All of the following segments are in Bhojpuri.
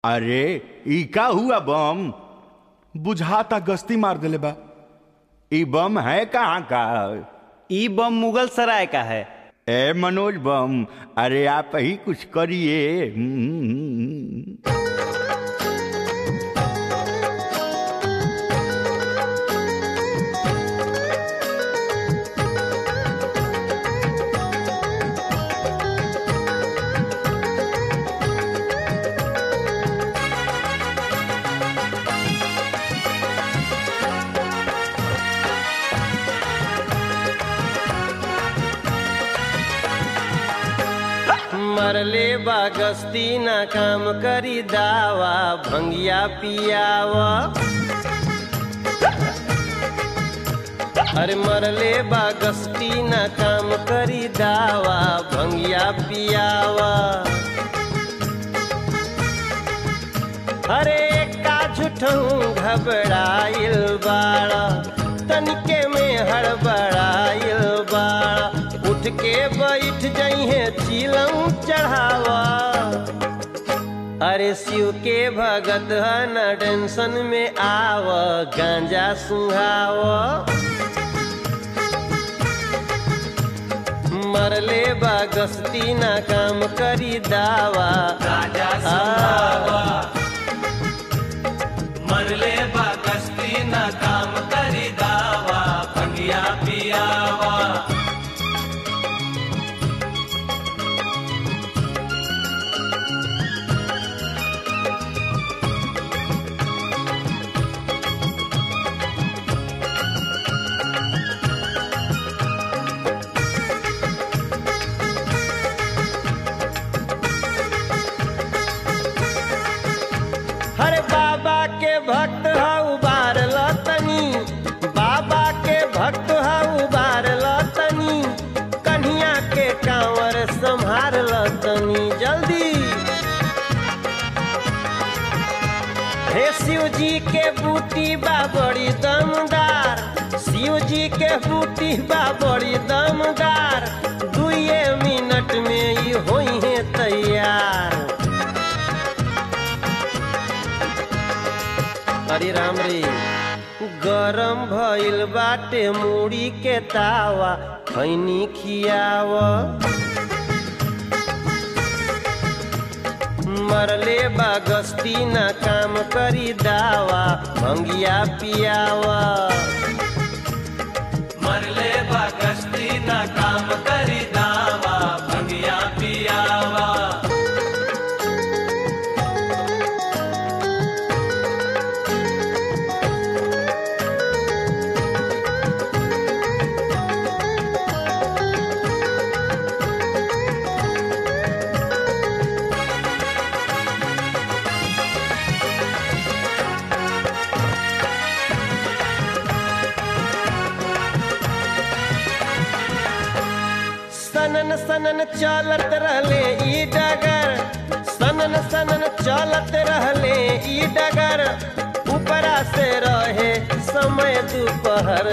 अरे ई का हुआ बम बुझाता गश्ती मार देले बा ई बम है कहाँ का ई बम मुगल सराय का है ए मनोज बम अरे आप ही कुछ करिए हम्म। मरले बा गस्ती ना काम करी दावा भंगिया पियावा अरे मरले बा गस्ती ना काम करी दावा भंगिया पियावा अरे का झूठहूँ घबराइल बाड़ा तनिके में हड़बड़ाइल बाड़ा उठ के बैठ जइहे चिलम चढ़ावा अरे शिव के भगत है न टेंशन में आव गांजा सुहाव मरले बा गस्ती ना काम करी दावा राजा आ, सुहावा मरले बा कश्ती न काम करी दावा भंगिया पियावा हरे बाबा के भक्त है उबार लतनी बाबा के भक्त है उबार लतनी कन्हिया के कांवर संभार लतनी जल्दी हे शिव जी के बूटी बा बड़ी दमदार शिव जी के बूटी बा बड़ी दमदार दुए मिनट में ही होई है तैयार हरे राम रे गरम भइल बाटे मूड़ी के तावा खैनी खियाव मरले बा गस्ती ना काम करी दावा भंगिया पियावा मरले बा कश्ती न काम करी दावा भंगिया पियावा सनन सनन चलत रहले ई डगर सनन सनन चलत रहले ई डगर ऊपरा से रहे समय दोपहर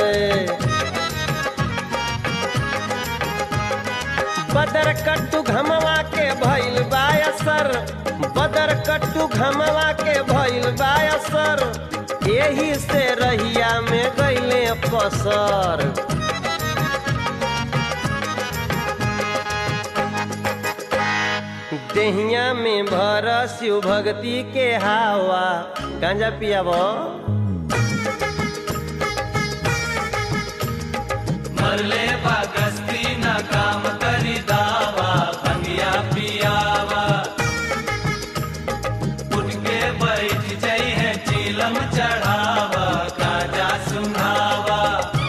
बदर कट्टू घमवा के भइल बायसर बदर कट्टू घमवा के भइल बायसर एही से रहिया में गइले पसर देहिया में भर शिव भक्ति के हावा गांजा पियाब मरले बा कश्ती न काम करी दावा भंगिया पियावा उठ के बैठ जई है चीलम चढ़ावा काजा सुनावा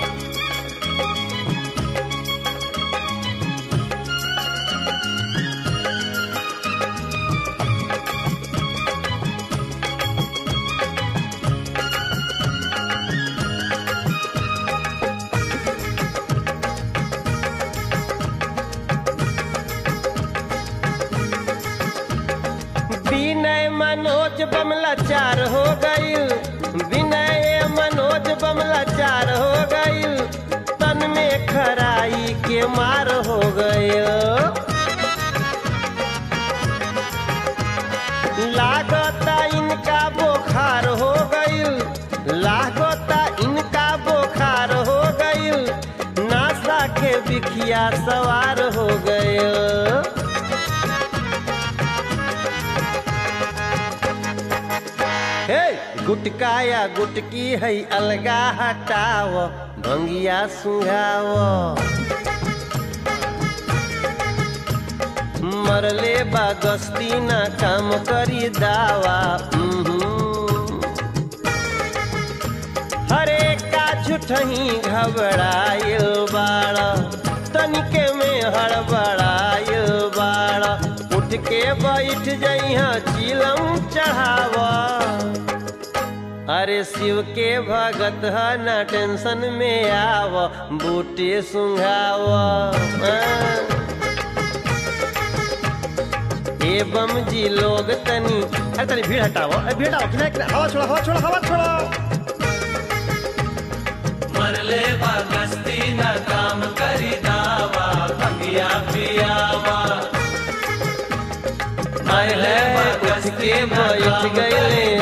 विनय मनोज बमला चार हो गईल विनय मनोज बमला चार हो गईल तन में खराई के मार हो गईल लागता हे गुटका या गुटकी है अलगा हटाव भंगिया सुंघाव मरले बा गस्ती ना काम करी दावा उहुं। हरे का झूठही घबराइल बाड़ तनिके में हड़बड़ाइल बाड़ उठ के बैठ जइहा चिलम चढ़ावा अरे शिव के भगत ह ना टेंशन में आव बूटे सुंघाव एवं जी लोग तनी अरे तनी भीड़ हटाओ अरे भीड़ हटाओ किनारे किनारे हवा छोड़ो हवा छोड़ो हवा छोड़ो मरले बा गस्ती न काम करी दावा भंगिया पियावा मरले उठ के बैठ गए